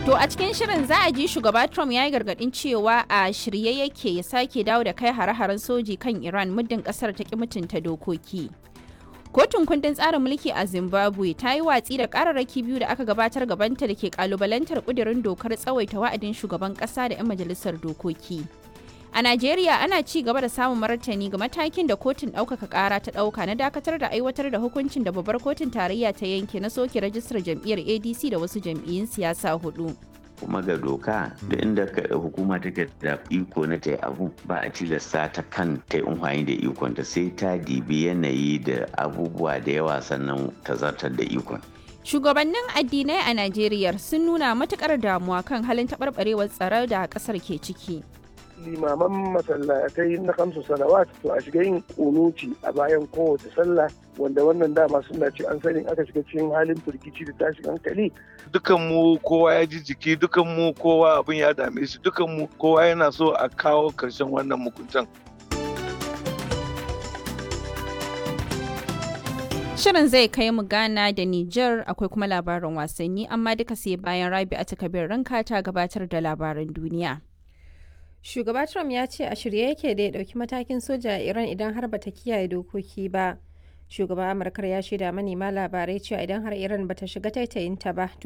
To a cikin shirin za a ji shugaba Trump ya yi gargadin cewa a shirye yake ya sake dawo da kai hare-haren soji kan Iran muddin kasar ta ki mutunta dokoki. Kotun kundin tsarin mulki a Zimbabwe ta yi watsi da kararraki biyu da aka gabatar gabanta da ke kalubalantar kudirin dokar tsawaita wa'adin shugaban kasa da 'yan majalisar dokoki. A Najeriya ana ci gaba da samun martani ga matakin da kotun ɗaukaka ƙara ta ɗauka na dakatar da aiwatar da hukuncin da babbar kotun tarayya ta yanke na soke rajistar jam'iyyar ADC da wasu jam'iyyun siyasa hudu. kuma ga doka da inda hukuma take da iko na ta abu ba a tilasta ta kan ta yi da ikon ta sai ta dibi yanayi da abubuwa da yawa sannan ta zartar da ikon. Shugabannin addinai a Najeriya sun nuna matukar damuwa kan halin taɓarɓarewar tsaro da ƙasar ke ciki. limaman masallatai na kamsu salawat to a shiga yin kunuci a bayan kowace sallah wanda wannan dama suna ce an sani aka shiga cikin halin firgici da tashin hankali dukan mu kowa ya ji jiki dukan mu kowa abin ya dame shi dukan mu kowa yana so a kawo karshen wannan mukuntan Shirin zai kai mu Ghana da Nijar akwai kuma labarin wasanni amma duka sai bayan Rabi a takabir ranka ta gabatar da labaran duniya. Shugaba Trump ya ce a shirye yake da ya ɗauki matakin soja a Iran idan har bata kiyaye dokoki ba. Shugaba Amurkar ya shaida manema labarai cewa idan har Iran bata shiga taitayinta ba,